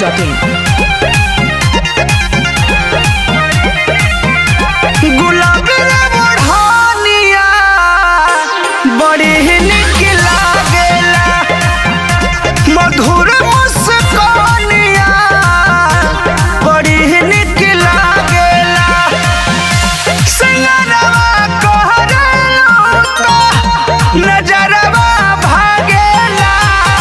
biharmasti.in गुलाबी रे बढ़निया बड़ी ही निक लागेला मधुर मुस्कानिया बड़ी ही निक लागेला सिंगरवा कहरेलो तो नजरवा भागेला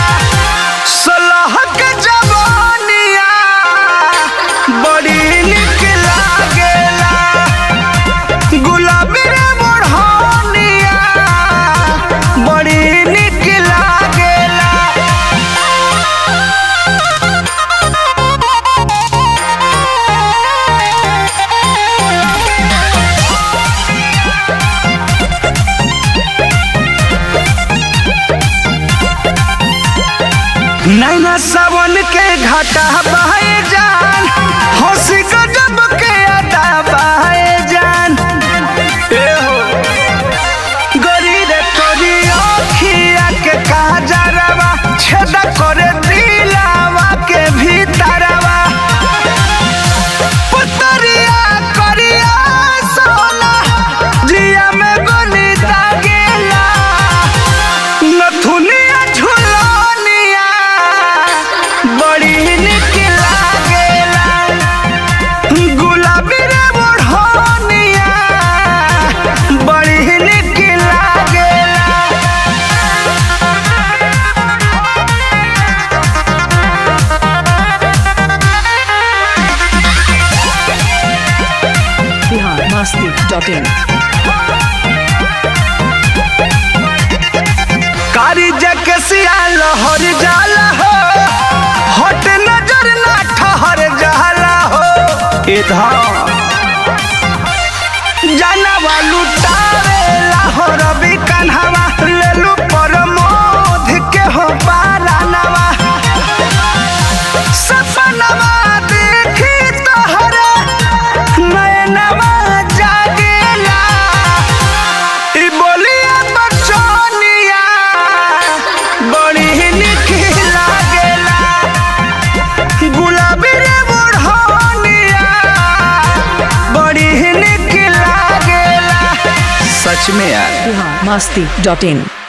सलहक जवानिया बड़ी निक लागेला गुलाबी रे बढ़निया बड़ी निक लागेला नैना सावन के घाटा बहे जान हंसी गजब के अदा बहे जान ए हो गरी रे तोरी अखिया के काजरवा छेदा करे दिलावा के भीतरवा पुतरिया करिया सोना जिया में गोली दागेला नथुनिया झुलनिया बड़ी निक लागेला गुलाबी रे बढ़निया बड़ी निक लागेला biharmasti.in कारी जके सिया लहर जाला हो हट नजर ना ठहर जाला हो इधर जानवा लुटावे लाहौर भी कन्हवा लेलू पर मोध के हो पारानवा सपनवा देखी तोहरे नयनवा जागेला ई बोलिया बचनिया बड़ी निक लागेला गुलाबी रे बुढ़निया बड़ी निक लागेला सच में यार biharmasti.in